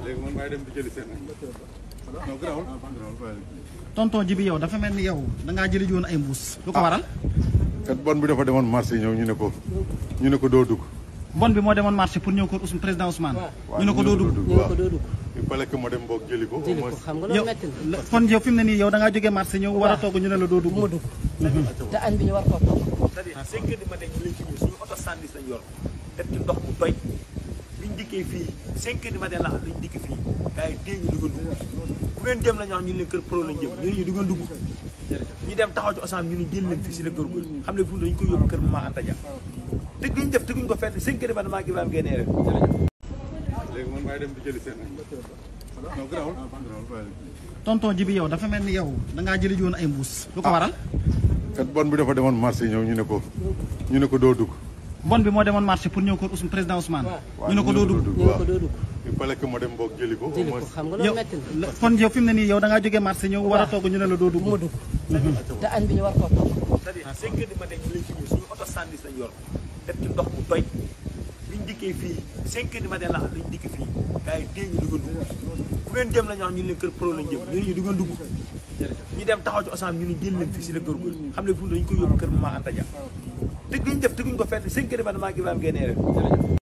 léegi man maay dem di jëli seen non garaawul garaawul bàyyi tonton ji bi yow dafa mel ni yow da ngaa jëli ji woon ay mbuus. lu ko waral. kat bon bi dafa demoon marché ñëw ñu ne ko ñu ne ko doo dugg bon bi moo demoon marché pour ñëw ko Ousmane président Ousmane. waaw ñu ne ko doo dugg. ñu ne ko doo dugg il fallait que ma dem boog jëli ko au jëli ko moins xam nga yow loolu metti na la- kon yow fi mu ne nii yow da ngaa jógee marché ñëw war a togg ñu ne la doo dugg. bu ma dugg te añ bi ñu war koo togg c'est-à-dire cinq heures du matin ñu lañ fi ñëw suñu oto sandis lañ yor def ci ndox mu doy biñ dikkee fii cinq heures du matin la lañ dikk fii gars yi dee ñu dugg dugg fu ngeen dem la ñu wax ñu leen kër pro lañ jëm ñu ne ñu dugg dugg ñu dem taxaw ci osam ñu ne jël leen fii si la kër góor xam ne fu mu dañu ko yóbbu kër Mama Anta Dia tëgg ñu def tëgguñ ko fenn cinq heures du matin maa ngi Ibrahima génnee rek léegi man maay dem di jëli seen non garaawul garaawul bàyyi tonton ji bi yow dafa mel ni yow da ngaa jëli ji woon ay mbuus. lu ko waral. kat bon bi dafa demoon marché ñëw ñu ne ko ñu ne ko doo dugg bon bi moo demoon marché pour ñëw ko Ousmane président Ousmane. waaw ñu ne ko doo dugg. ñu ne ko doo dugg il fallait que ma dem boog jëli ko au jëli ko moins xam nga yow loolu metti na la- kon yow fi mu ne nii yow da ngaa jógee marché ñëw war a togg ñu ne la doo dugg. bu ma dugg te añ bi ñu war koo togg c'est-à-dire cinq heures du matin ñu lañ fi ñëw suñu oto sandis lañ yor def ci ndox mu doy biñ dikkee fii cinq heures du matin la lañ dikk fii gars yi dee ñu dugg dugg fu ngeen dem la ñu wax ñu leen kër pro lañ jëm ñu ne ñu dugg dugg ñu dem taxaw ci osam ñu ne jël leen fii si la kër góor xam ne fu mu dañu ko yóbbu kër Mama Anta Dia tëgg ñu def tëgguñ ko fenn cinq heures du matin maa ngi Ibrahima génnee rek